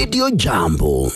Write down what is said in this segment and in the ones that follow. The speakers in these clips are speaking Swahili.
Radio Jambo.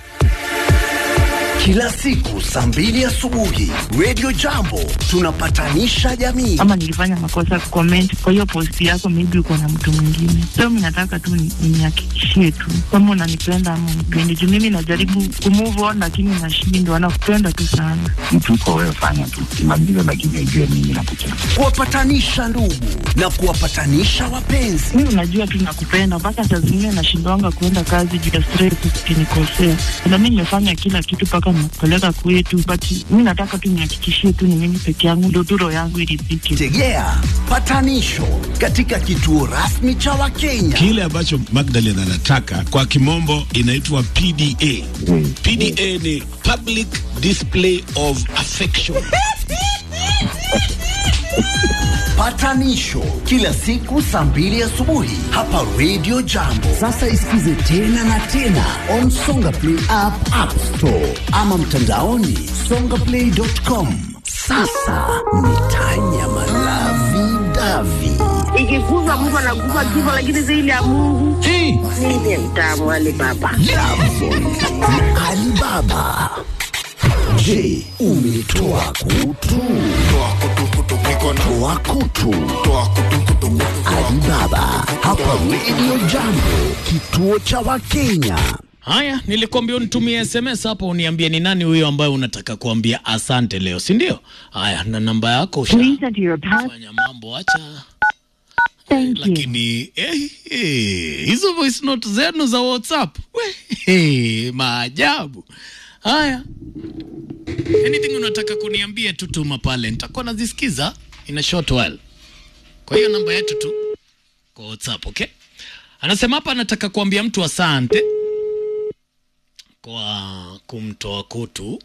Kila siku saa mbili asubuhi Radio Jambo tunapatanisha jamii. ama nilifanya makosa kucomment kwa hiyo post yako, maybe uko na mtu mwingine. So mimi nataka tu ni- nihakikishie tu kama unanipenda ama unipendi, juu mimi najaribu kumove on lakini nashindwa. Nakupenda tu sana. mtu uko wewe, fanya tu kimaliza, lakini ujue mimi nakupenda. Kuwapatanisha ndugu na kuwapatanisha wapenzi. Mimi unajua tu nakupenda, mpaka saa zingine nashindwanga kuenda kazi juu ya stress, ukinikosea. Na mimi nimefanya kila kitu mpaka nimekupeleka kwetu, but mimi nataka tu nihakikishie tu ni mimi peke yangu, ndio tu roho yangu iridhike. Tegea patanisho katika kituo rasmi cha Wakenya. Kile ambacho Magdalene anataka kwa kimombo inaitwa PDA. PDA ni public display of affection. Patanisho kila siku saa mbili asubuhi hapa Radio Jambo. Sasa isikize tena na tena on Songa Play app, App Store ama mtandaoni songaplay.com. Sasa ni tanya malavi davi ikikuza Mungu anakupa kifo, lakini zaidi ya Mungu ndiye mtamu wale baba. na Alibaba. Je, umetoa kutu? Toa kutu. Alibaba hapa Radio Jambo, kituo cha Wakenya. Haya, nilikwambia unitumie SMS hapo uniambie ni nani huyo ambaye unataka kuambia asante leo, si ndio? Haya, na namba yako Please enter your pass. ushafanya mambo, acha Thank you. lakini eh, eh, hizo voice note zenu za WhatsApp we, eh, maajabu haya. Anything unataka kuniambia tu tuma pale, nitakuwa nazisikiza in a short while. Kwa hiyo namba yetu tu kwa WhatsApp, okay? Anasema hapa anataka kuambia mtu asante kwa kumtoa kutu.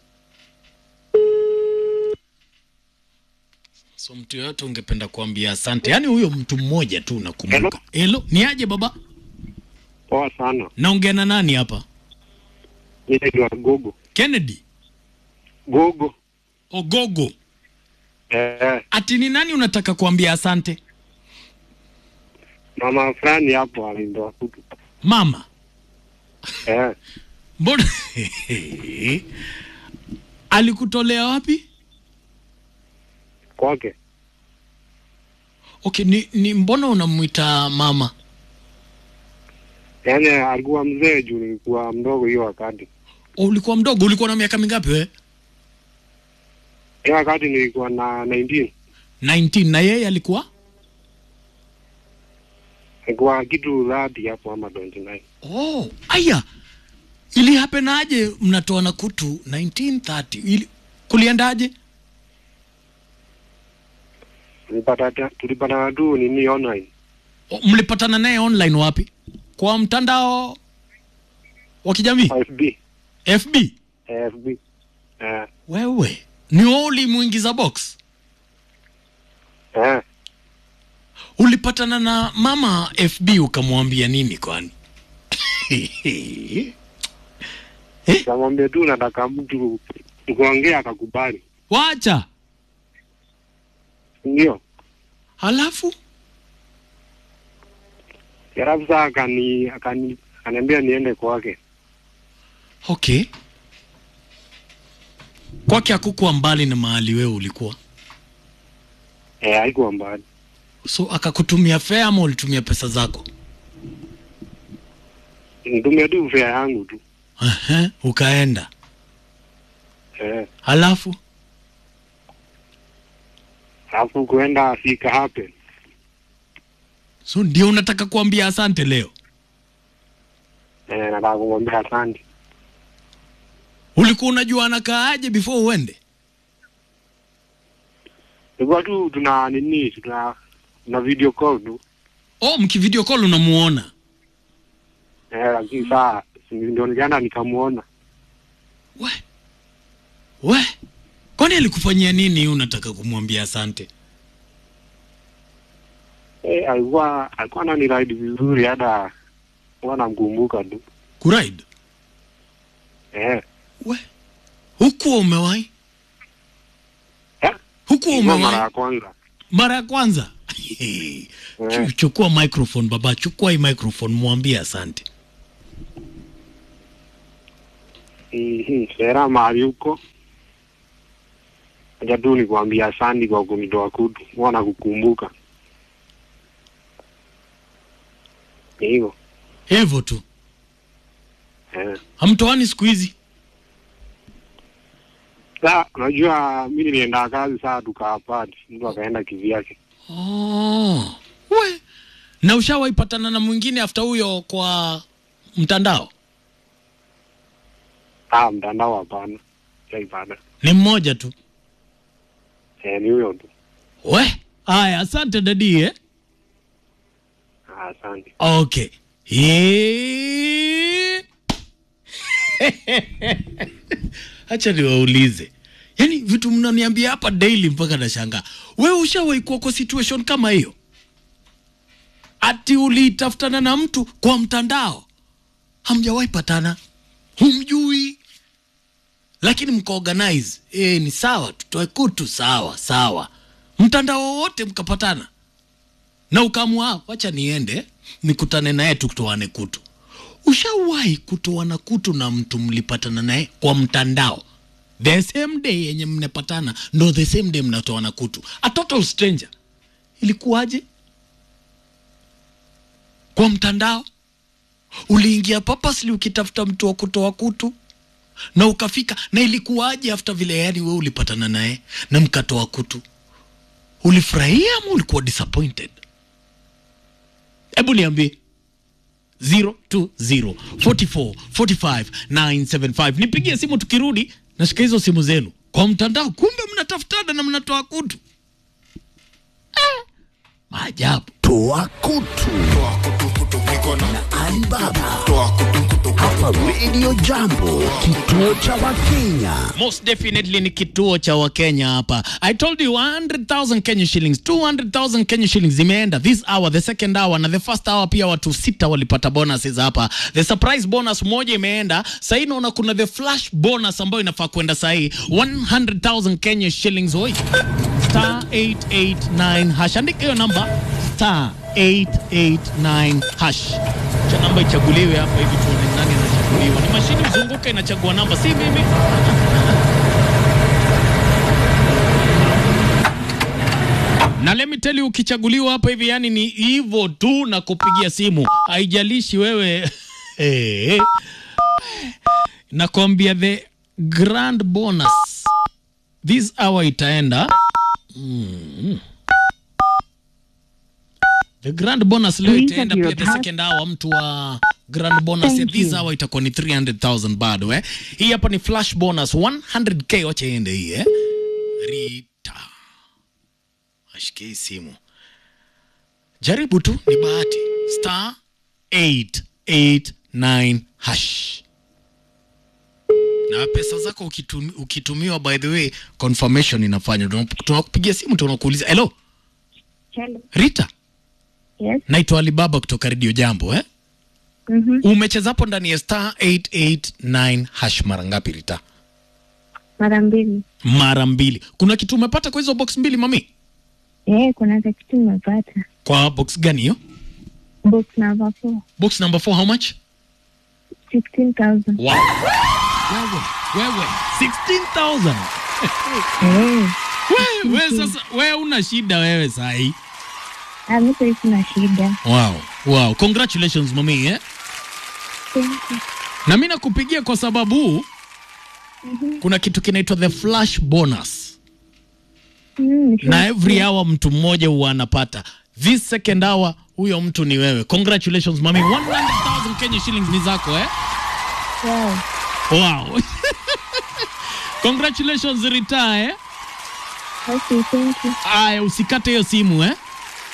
So mtu yoyote ungependa kuambia asante, yaani huyo mtu mmoja tu unakumbuka. Hello, ni aje baba? Poa sana. Naongea na nani hapa? Mimi naitwa Gogo. Kennedy Gogo. Ogogo. Eh, Ati ni nani unataka kuambia asante? mama fulani hapo alindoa kutu. Mama. Eh, Mbona alikutolea wapi? kwake. Okay, ni, ni mbona unamwita mama? Yaani alikuwa mzee juu nilikuwa mdogo hiyo wakati. O, ulikuwa mdogo, ulikuwa na miaka mingapi we? Hiyo wakati nilikuwa na 19. 19 na yeye alikuwa? Nilikuwa kitu dhati hapo ama 29. Oh, aya. Ili happen aje mnatoa na kutu 1930? Ili kuliendaje? Tulipata tulipata tu nini online. O, mlipatana naye online wapi? Kwa mtandao wa kijamii FB. FB? Eh, FB. Eh, Wewe ni wewe ulimuingiza box? eh. Ulipatana na mama FB ukamwambia nini kwani? Kamwambia tu nataka mtu tukuongea akakubali. Wacha. Ndio. Halafu Halafu saa akani akani akaniambia niende kwake. okay. Kwake hakukuwa mbali na mahali wewe ulikuwa, Eh, haikuwa mbali. so akakutumia fare ama ulitumia pesa zako? Nitumia tu fare yangu tu. Ehe, ukaenda. Eh. Halafu Alafu kuenda fika happen. so ndio unataka kuambia asante leo? Eh, nataka kumwambia asante. Ulikuwa unajua anakaaje before uende? Tulikuwa tu tuna nini, tuna tuna video call tu. Oh, mkivideo call unamuona. Eh, lakini saa si ndio nikaenda nikamuona. We, we, kwani alikufanyia nini unataka kumwambia asante? Eh, alikuwa alikuwa ananiride vizuri hata huwa namkumbuka tu. Kuride? Eh, We, hukuwa umewahi? eh, Hukuwa ilikuwa mara umewahi? ya kwanza. Mara ya kwanza? Chu- Chukua microphone baba, chukua hii microphone, mwambie asante. Mhm, Sera mahali huko. Acha tu nikuambia asante kwa kunitoa kutu. Mwana kukumbuka. Ni hivyo. hivyo tu Eh. hamtoani siku hizi Sa, unajua mimi nilienda kazi saa tukaapati. Mtu akaenda kivyake. oh. we na ushawaipatana na mwingine after huyo kwa mtandao Ah, mtandao hapana. Sijaipata. ni mmoja tu Eh, ni huyo tu. we haya asante dadi eh? Ah, asante. okay Ye- hacha niwaulize yaani vitu mnaniambia hapa daily mpaka nashangaa wewe ushawahi kuwa kwa situation kama hiyo ati ulitafutana na mtu kwa mtandao hamjawahi patana humjui lakini mkaorganize e, ni sawa tutoe kutu sawa sawa mtandao wote mkapatana na ukaamua wacha niende nikutane naye tutoane kutu ushawahi kutoana kutu na mtu mlipatana naye kwa mtandao the same day yenye mnapatana ndo the same day mnatoana kutu a total stranger ilikuwaje kwa mtandao uliingia purposely ukitafuta mtu wa kutoa kutu na ukafika na ilikuwaje after vile yani we ulipatana naye na mkatoa kutu ulifurahia ama ulikuwa disappointed hebu niambie 020 44 45 975 nipigie simu tukirudi nashika hizo simu zenu kwa mtandao kumbe mnatafutana na mnatoa kutu ah, maajabu Toa kutu na Alibaba hapa Radio Jambo, kituo cha Wakenya. most definitely ni kituo cha wakenya hapa i told you 100000 kenya shillings 200000 kenya shillings zimeenda this hour the second hour na the first hour pia watu sita walipata bonuses hapa the surprise bonus moja imeenda sahii naona kuna the flash bonus ambayo inafaa kwenda sahii 100000 kenya shillings oi star 889 hash andika hiyo namba star 889 hash cha namba ichaguliwe hapa hivi tuone nani anachaguliwa ni mashini mzunguka inachagua namba si mimi na let me tell you ukichaguliwa hapa hivi yani ni hivyo tu na kupigia simu haijalishi wewe hey. nakwambia the grand bonus this hour itaenda mm. the grand bonus leo Please itaenda have pia your the pass- second hour mtu wa grand bonus ya Thank this you. hour itakuwa ni 300000 bado eh hii hapa ni flash bonus 100k wacha iende hii eh rita ashike hii simu jaribu tu ni bahati star 889 hash na pesa zako ukitum, ukitumiwa by the way confirmation inafanywa Tuna- tunakupigia simu tunakuuliza hello Hello. rita Yes. naitwa alibaba kutoka redio jambo eh? Mhm. umecheza hapo ndani ya star 889 hash mara ngapi rita Mara mbili. mara mbili kuna kitu umepata kwa hizo box mbili mami Eh, kuna ka kitu nimepata. kwa box gani hiyo Box number four. box number 4 how much 16,000. wow. wewe wewe 16000 Eh. wewe wewe sasa wewe una shida wewe sahi Ah, mimi sasa sina shida. wow wow congratulations mami eh? Thank you. na mi nakupigia kwa sababu kuna kitu kinaitwa the flash bonus Mm, nisha- na every hour mtu mmoja huwa anapata this second hour huyo mtu ni wewe congratulations mami 100000 kenya shillings ni zako eh? Wow. wow congratulations rita eh? Okay, thank you. aya usikate hiyo simu eh?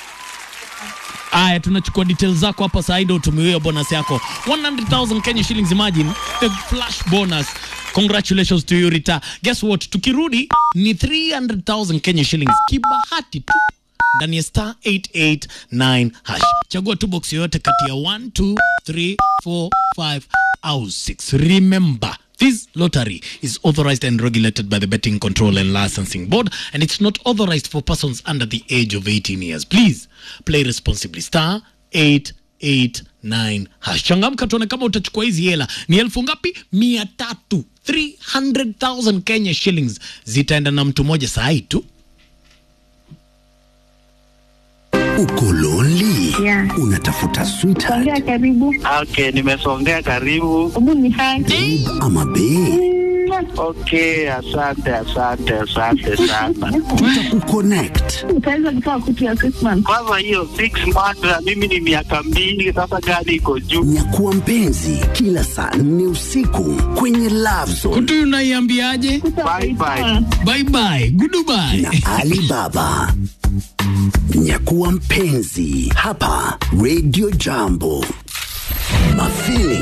aya tunachukua details zako hapa saa hii ndio utumiwe hiyo bonus yako 100000 kenya shillings imagine the flash bonus congratulations to you rita guess what tukirudi ni 300000 kenya shillings kibahati tu ndani ya star 889 hash chagua tu box yoyote kati ya 1 2 3 4 5 au 6 remember This lottery is authorized and regulated by the Betting Control and Licensing Board, and it's not authorized for persons under the age of 18 years. Please play responsibly. Star 289 hash. Changamka tuone kama utachukua hizi hela. Ni elfu ngapi? mia tatu 300,000 Kenya shillings zitaenda na mtu mmoja saa hii tu. Uko lonely? Yeah. Unatafuta sweetheart Songea karibu. Okay, nimesongea karibu. Hebu ni hai. babe ama bae? Okay, asante asante asante sana. Tutakuconnect. Utaweza kutoa kutu ya Christmas. Kwanza hiyo six months na mimi ni miaka mbili sasa, gani iko juu? Nyakuwa mpenzi kila saa nne usiku kwenye Love Zone Kutu unaiambiaje? Bye bye. Bye bye, goodbye. na Alibaba. Nyakuwa mpenzi hapa Radio Jambo. Mafili